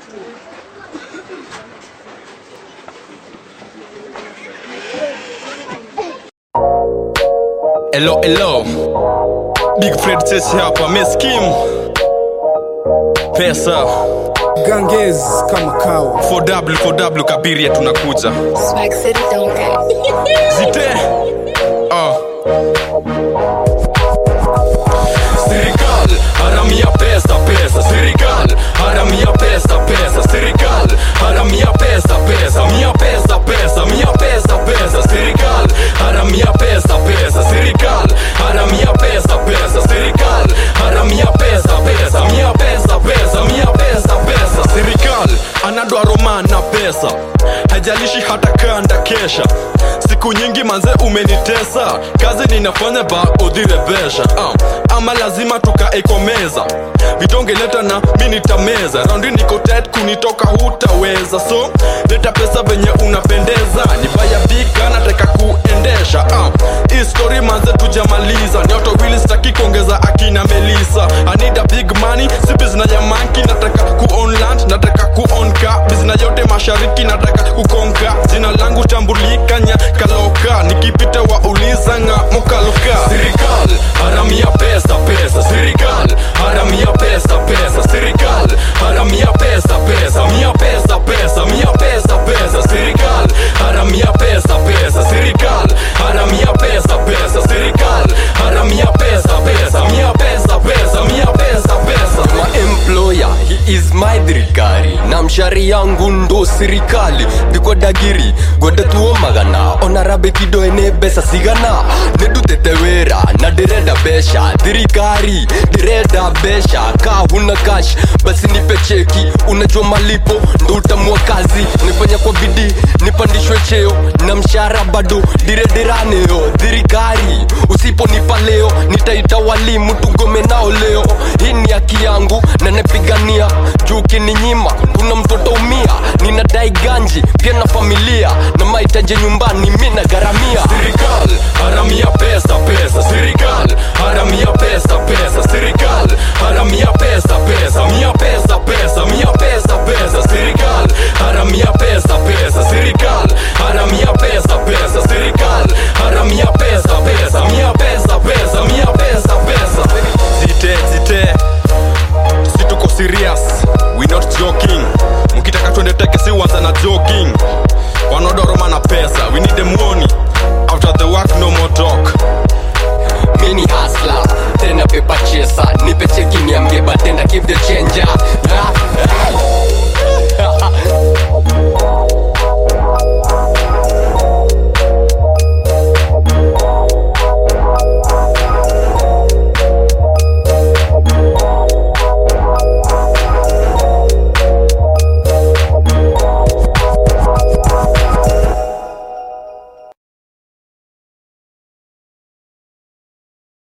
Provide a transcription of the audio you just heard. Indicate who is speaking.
Speaker 1: Hello, hello. Big Fred sisi hapa meskim pesa
Speaker 2: Ganges kama kawa
Speaker 1: 4W 4W kabiria tunakuja
Speaker 3: Swag City don't
Speaker 1: zite uh. Serikal haramia pesa pesa serikal haramia pesa pesa serikal haramia pesa pesa mia pesa pesa mia pesa pesa serikal haramia pesa pesa serikal haramia pesa pesa serikal haramia pesa pesa mia pesa pesa mia pesa pesa serikal anadwa roma na pesa haijalishi hata kanda kesha siku nyingi manze umenitesa kazi ninafanya ba udhirebesha uh, ama lazima tukaikomeza vitongeleta na mi nitameza raundi niko tet kunitoka hutaweza so leta pesa venye unapendeza ni baya bika nataka kuendesha uh, hii story manze tujamaliza ni auto wheel staki kuongeza akina melisa anida big money si bizna ya manki nataka kuon land nataka kuonka bizna yote mashariki nataka kukonka jina langu tambulikanya kaloka nikipita wa ulizanga mokaloka serikal haramia pesa pesa serikal haramia pesa pesa serikal haramia pesa pesa mia pesa pesa mia pesa pesa serikal haramia pesa pesa serikal haramia pesa pesa serikal haramia pesa pesa mia pesa pesa mia pesa pesa
Speaker 4: my employer he is my dirikari na mshari yangu ndo sirikali ndikwa dagiri gwenda tuo magana ona rabe kido ene besa sigana nedutete wera na ndirenda besha thirikari ndirenda besha ka huna kash basi nipe cheki unajua malipo ndo utamua kazi nifanya kwa bidii nipandishwe cheo na mshara bado dirediraniyo thirikari usiponipa leo nitaita walimu tugome nao leo hii ni haki yangu na napigania juu kininyima kuna mtoto umia ninadai ganji pia na familia na mahitaji nyumbani mi na gharamia
Speaker 1: serikal haramia pesa pesa serikal haramia pesa pesa serikal